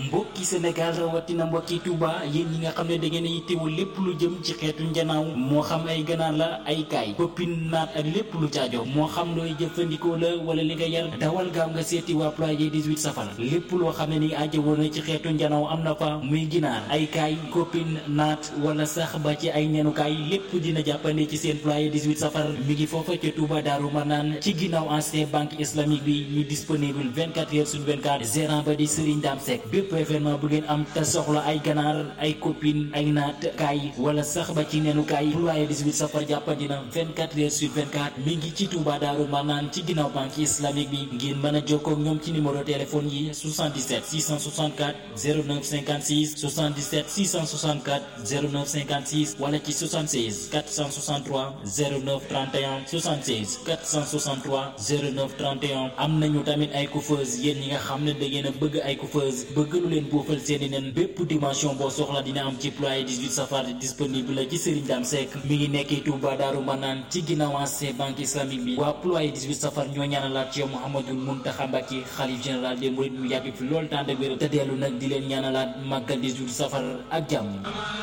mbokki Sénégal rawatina mbokki Touba yéen ñi nga xam ne da ngeen a yittewoo lépp lu jëm ci xeetu njanaaw moo xam ay ganaar la ay kaay koppin naat ak lépp lu caajo moo xam looy jëfandikoo la wala li nga yar dawal gaaw nga seeti waa ployé 18 safar lépp loo xam ne ni aajo woon na ci xeetu njanaaw am na fa muy ginaar ay kaay koppin naat wala sax ba ci ay nenukaay lépp dina jàppande ci seen ployé 18 safar mi ngi foofa ca Touba Daaru Manaan ci ginnaaw ancien banque islamique bi ñu disponible 24 heures sur 24 gérant ba di Serigne Dame Seck bépp événement bu ngeen am te soxla ay ganaar ay copine ay naat kaay wala sax ba ci neenu kaay ployé 18 safar jàppandina 24 heures sur 24 mi ngi ci Touba Daaru Manaan ci ginnaaw banque islamique bi ngeen mën a jokkoo ak ñoom ci numéro téléphone yi 77 664 09 56 77 664 09 56 wala ci 76 463 09 31 76 463 09 31 am nañu tamit ay coiffeuse yéen ñi nga xam ne da ngeen a bëgg ay coiffeuse bëgg lu leen buufal seeni nen bépp dimension boo soxla dina am ci ployé 18 safar disponible la ci Serigne Dame Seck mi ngi nekkee Touba Daaru Manaan ci ginnaaw ancien banque islamique bi waa ployé 18 safar ñoo ñaanalaat ci yow Mouhamadoul Mountakha Mbacké xalif général des mourides mu yàgg fi loolu tànd ak wér te dellu nag di leen ñaanalaat màggal 18 safar ak jàmm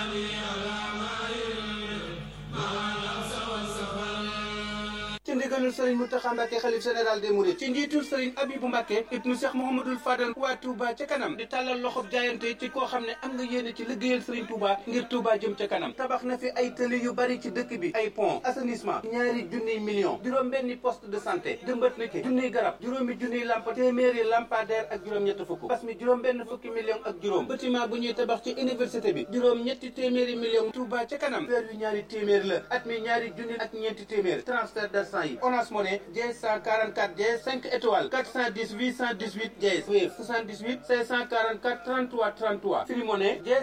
ci ndigalul sëriñ Mountakha Mbacké xalif général des mourides ci njiitul sëriñ Abibou Mbacké ibnu Cheikh Mouhamadoul Fadal waa Touba ca kanam di tàllal loxob jaayante ci koo xam ne am nga yéene ci liggéeyal sëriñ Touba ngir Touba jëm ca kanam tabax na fi ay tëli yu bari ci dëkk bi ay pont assainissement ñaari junniy millions juróom benni poste de santé jëmbat na ci junniy garab juróomi junniy lamp téeméeri lampadaire ak juróom ñett fukk bas mi juróom benn fukki millions ak juróom bâtiment bu ñuy tabax ci université bi juróom ñetti téeméeri millions Touba ca kanam weer yu ñaari téeméer la at mi ñaari junni ak ñeenti téeméer transfert d'argent yi Orange Money dièse 144 dièse 5 étoiles 410 818 dièse Wave 78 544 33 33 Free Money dièse